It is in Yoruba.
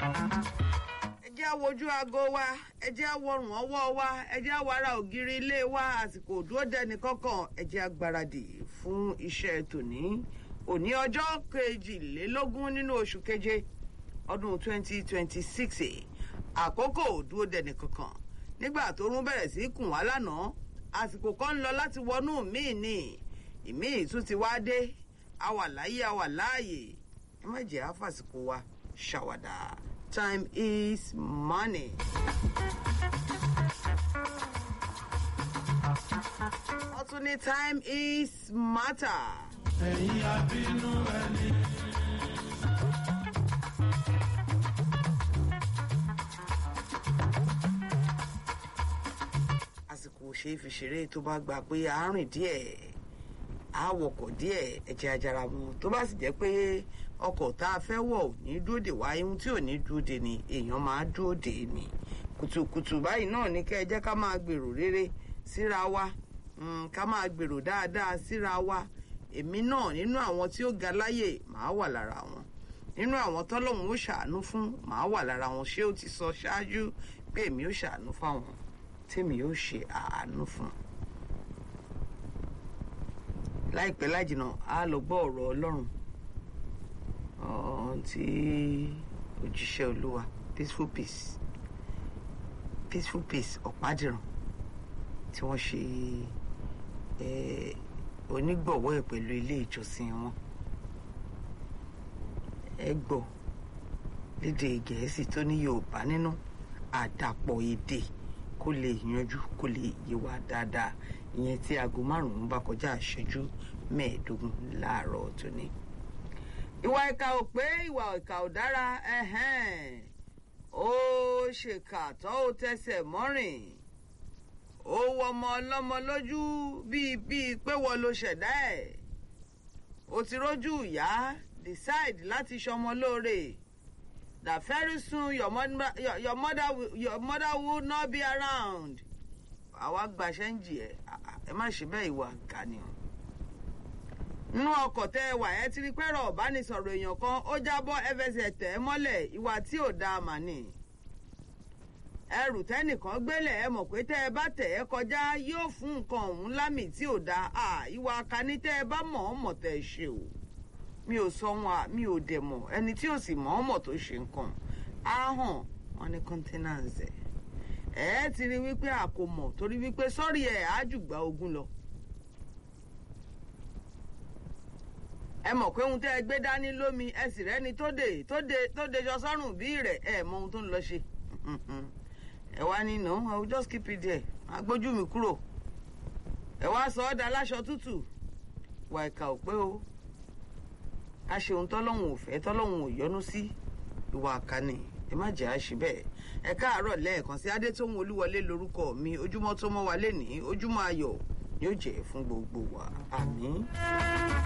ẹ jẹ́ á wojú aago wa ẹ jẹ́ á wọrùn ọwọ́ wa ẹ jẹ́ á wàrà ògiri ilé wa àsìkò òdúró dẹni kọ̀ọ̀kan ẹ jẹ́ á gbáradì fún iṣẹ́ tòní òní ọjọ́ kejìlélógún nínú oṣù keje ọdún 2026 àkókò òdúró dẹni kọ̀ọ̀kan nígbà tó rún bẹ̀rẹ̀ sí í kùn wá lánàá àsìkò kan ń lọ láti wọnú míì ní ìmíì tún ti wá dé a wà láyé a wà láàyè ẹ má jẹ́ àfàsìkò wa ṣàwàdà time is money. wọ́n tún ní time is matter. ẹ̀yin abínú ẹni. àsìkò ṣe é fi ṣeré tó bá gba pé a rìn díẹ̀ a wọkọ̀ díẹ̀ ẹ̀jẹ̀ ajara mu tó bá sì jẹ́ pé ọkọ̀ tá a fẹ́ wọ̀ ò ní dúró dè wá ihun tí ò ní dúró dè ni èèyàn máa dúró dè ni kùtùkùtù báyìí náà ní kẹ́ ẹ jẹ́ ká máa gbèrò rere síra wa mm, ká máa gbèrò dáadáa síra wa èmi náà nínú àwọn tí ó ga láyè màá wà lára wọn nínú àwọn tọ́lọ́hún ó ṣàánú fún màá wà lára wọn ṣé ó ti sọ ṣáájú pé èmi ó ṣàánú fáwọn tèmi ó ṣe àánú fún láìpẹ́ lájìnà á lọ gbọ́ ọ̀rọ̀ ọlọ́run ọ̀hún tí òjíṣẹ́ olúwa peaceful peace peaceful peace ọ̀pádìrán tí wọ́n ṣe eh, onígbọ̀wọ́ ẹ̀ pẹ̀lú ilé ìjọsìn wọn ẹ gbọ́ lédè gẹ̀ẹ́sì tó ní yorùbá nínú àdàpọ̀ èdè kó lè yanjú kó lè yé wa dáadáa ìyẹn tí aago márùn-ún bá kọjá ìṣẹ́jú mẹ́ẹ̀ẹ́dógún láàárọ̀ tòní. ìwà ìkà ò pé ìwà ìkà ò dára ẹ̀hẹ́n. ó ṣèkà tó ó tẹsẹ̀ mọ́rìn ó wọ ọmọ ọlọ́mọ lójú bíi bíi pé wọ́n ló ṣẹ̀dá ẹ̀ ó ti rójú ìyá decide láti ṣọmọ lóore that very soon your mother, your, your mother, will, your mother will not be around. àwa gbaṣẹ́ ń jì ẹ́ ẹ má ṣe bẹ́ẹ̀ ìwà àgà ni o. nínú ọkọ̀ tẹ́ ẹ wà ẹ́ ti rí pẹ́rọ ọ̀bánisọ̀rọ̀ èèyàn kan ó jábọ́ ẹfẹsẹ̀ tẹ̀ ẹ́ mọ́lẹ̀ ìwà tí ò dáa mà ní. ẹrù tẹ́nìkan gbélé ẹ mọ̀ pé tẹ́ ẹ bá tẹ̀ ẹ́ kọjá yóò fún nǹkan ọ̀hún lámì tí ò dáa ìwà àkàní tẹ́ ẹ bá mọ̀ ọ́ mọ̀ tẹ́ ẹ ṣe o mi ò sọ wọn à mi ò dẹ̀ mọ̀ ẹni tí ò sì mọ̀ ọ́ mọ̀ tó ṣe nǹkan á hàn wọn ní kọ́ńtẹ́nàǹsì ẹ̀ ẹ́ ti rí wípé a kò mọ̀ torí wípé sọ́ọ̀rì ẹ̀ á jùgbà ogun lọ. ẹ mọ̀ pé ohun tẹ́ ẹ gbé dání lómi ẹ sì rẹ́ni tó dé tó dé tó dé jọ sọ́rùn bí rẹ̀ ẹ mọ ohun tó ń lọ ṣe. ẹ wá ní no I will just keep it there agbójú mi kúrò ẹ wá sọ ọ́ da láṣọ tútù wà ìkà ò pé o a ṣe ohun tọ́lọ́hún ò fẹ́ tọ́lọ́hún ò yọ́nú sí ìwà àkànnì ẹ má jẹ́ àṣì bẹ́ẹ̀ ẹ káàárọ̀ lẹ́ẹ̀kan sí adétóhun olúwọlé lórúkọ mi ojúmọ́ tó mọ́ wa lénìí ojúmọ́ ayọ̀ ni ó jẹ́ fún gbogbo wa àmín.